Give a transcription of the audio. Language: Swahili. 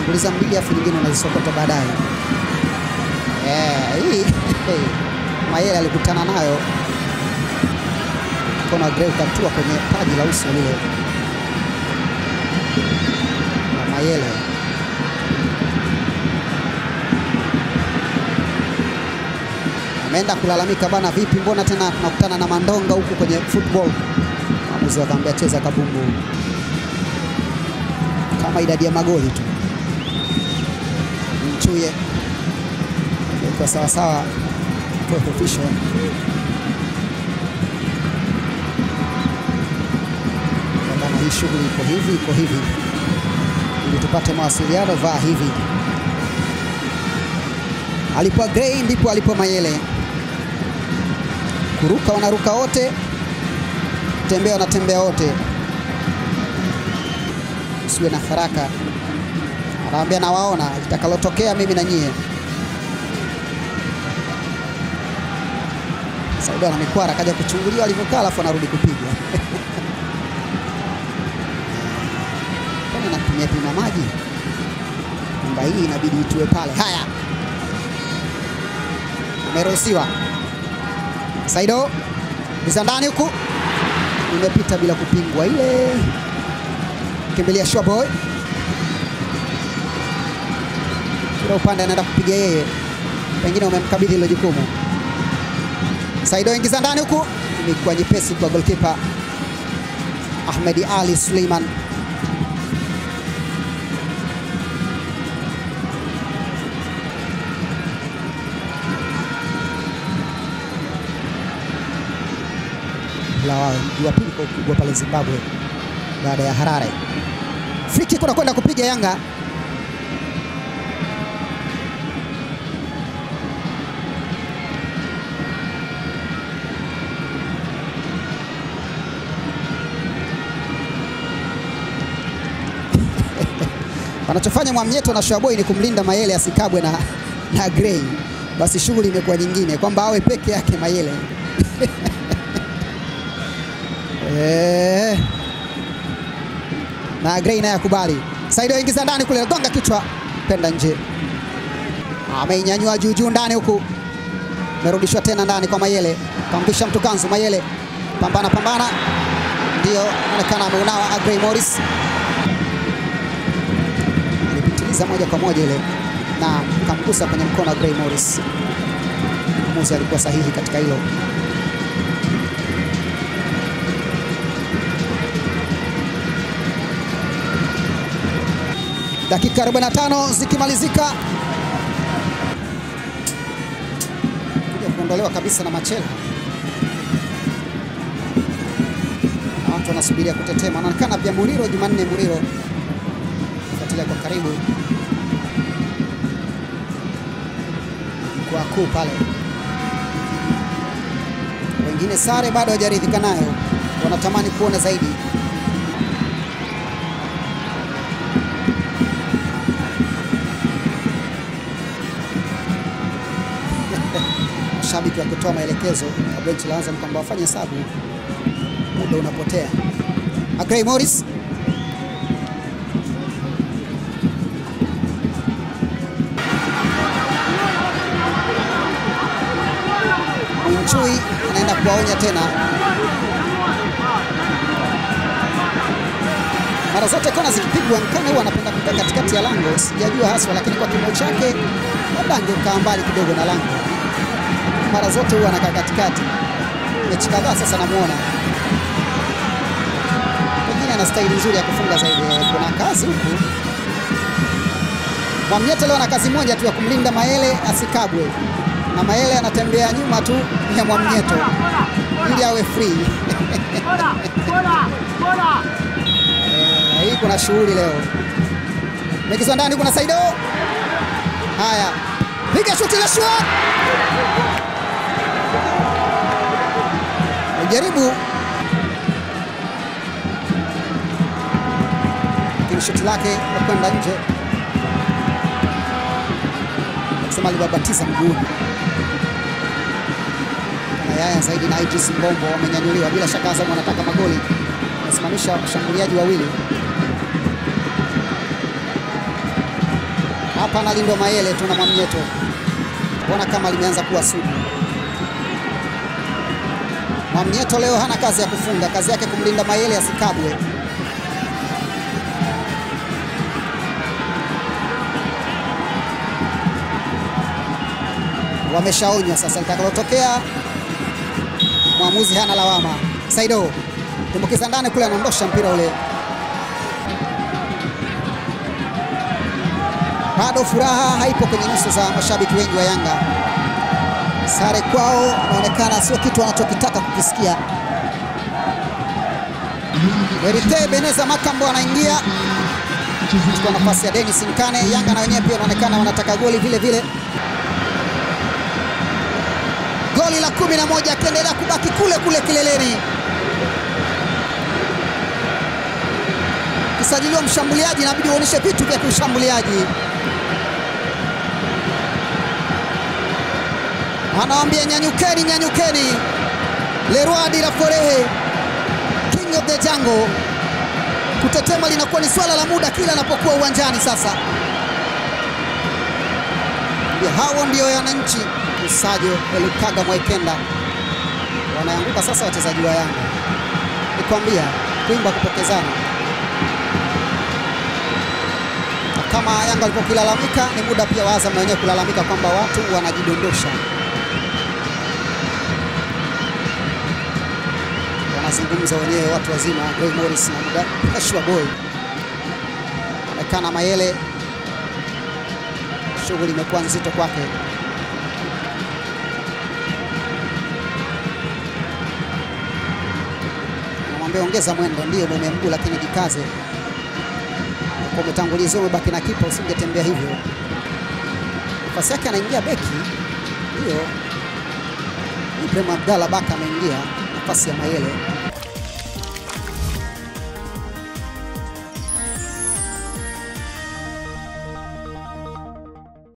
unatanguliza mbili afu nyingine unazisokota baadaye. Eh, hii Mayele alikutana nayo mkono wa Gray ukatua kwenye paji la uso lile na Mayele. Ameenda kulalamika bana, vipi, mbona tena tunakutana na mandonga huku kwenye football? Mwamuzi akamwambia cheza kabumbu kama idadi ya magoli tu. Mchuye kwa sawa sawa, fourth official bana, hii shughuli iko hivi iko hivi, ili tupate mawasiliano, vaa hivi. Alipo Gray ndipo alipo Mayele. Kuruka wanaruka wote, tembea wanatembea wote, usiwe na haraka. Anawaambia nawaona litakalotokea mimi na nyie. Saido na mikwara akaja kuchunguliwa alivyokaa, alafu anarudi kupiga kwani natumia pima maji nyumba hii inabidi itue pale. Haya, ameruhusiwa Saido iza ndani huku, imepita bila kupingwa ile, kimbilia Showboy kila upande anaenda kupiga yeye, pengine umemkabidhi hilo jukumu. Saido ingiza ndani huku, imekuwa nyepesi kwa goalkeeper Ahmed Ali Suleiman. la wa pili kwa ukubwa pale Zimbabwe baada ya Harare. Free kick unakwenda kupiga Yanga. Wanachofanya Mwamnyeto na Showboy ni kumlinda Mayele asikabwe na, na Gray. Basi shughuli imekuwa nyingine kwamba awe peke yake Mayele Eh. Na Gray naye akubali. Saido ingiza ndani kule, gonga kichwa, penda nje. Ameinyanyua juu juu ndani huku, merudishwa tena ndani kwa Mayele, kampisha mtu kanzu. Mayele pambana pambana, ndio anaonekana ameunawa. Gray Morris alipitiliza moja kwa moja ile na kamgusa kwenye mkono wa Gray Morris. Mwamuzi alikuwa sahihi katika hilo. dakika 45 zikimalizika, kuja kuondolewa kabisa na Machela. Watu wanasubiria kutetema, anaonekana pia Muriro, Jumanne Muriro fuatilia kwa karibu kwa kuu pale. Wengine sare bado hawajaridhika nayo, wanatamani kuona zaidi. Mashabiki wakitoa maelekezo na benchi la Azam kwamba wafanye hesabu, muda unapotea. Gray Morris Mwinchui anaenda kuwaonya tena. Mara zote kona zikipigwa, Nkane huwa anapenda kukaa katikati ya lango, sijajua haswa, lakini kwa kimo chake labda angekaa mbali kidogo na lango. Mara zote huwa anakaa katikati. Mechi kadhaa sasa namuona, pengine ana staili nzuri ya kufunga zaidi. Kuna kazi huku. Mwamnyeto leo ana kazi moja tu ya kumlinda Mayele asikabwe na Mayele anatembea nyuma tu ya Mwamnyeto ili awe free. Eh, hii kuna shughuli leo. Megizwa ndani, kuna Saido. Haya, piga shuti la shua, jaribu lakini shuti lake kwenda nje, akisema alibabatiza mguuni Yaya zaidi na Idris Mbombo wamenyanyuliwa. Bila shaka Azam wanataka magoli, wamesimamisha washambuliaji wawili. hapa analindwa Mayele tu na Mwamnyeto, mbona kama limeanza kuwa sugu. Mwamnyeto leo hana kazi ya kufunga, kazi yake kumlinda Mayele asikabwe. Wameshaonywa sasa, litakalotokea mwamuzi hana lawama. Saido tumbukiza ndani kule, anaondosha mpira ule. Bado furaha haipo kwenye nyuso za mashabiki wengi wa Yanga. Sare kwao inaonekana sio kitu wanachokitaka kukisikia. Werite Beneza Makambo anaingia kwa nafasi ya Dennis Nkane. Yanga na wenyewe pia wanaonekana wanataka goli vile vile. Goli la kumi na moja akiendelea kubaki kule kule kileleni. Kisajiliwa mshambuliaji, inabidi uonyeshe vitu vya kiushambuliaji. Anawambia nyanyukeni, nyanyukeni. Leroy de la Forehe, king of the jungle. Kutetema linakuwa ni swala la muda kila anapokuwa uwanjani. Sasa hao ndio wananchi Usajo Elukaga Mwaikenda wanaanguka sasa, wachezaji wa Yanga nikwambia, kuimba kupokezana. Na kama Yanga walipokilalamika, ni muda pia wa Azam na wenyewe kulalamika kwamba watu wanajidondosha. Wanazungumza wenyewe watu wazima, Boy Morris na muda Ashwa Boy onekana Mayele, shughuli imekuwa nzito kwake. Namwambia ongeza mwendo, ndio mume mguu, lakini jikaze. Kwa umetanguliza umebaki na kipa, usingetembea hivyo. Nafasi yake anaingia beki, ndio Ibrahim Abdallah Baka ameingia nafasi ya Mayele.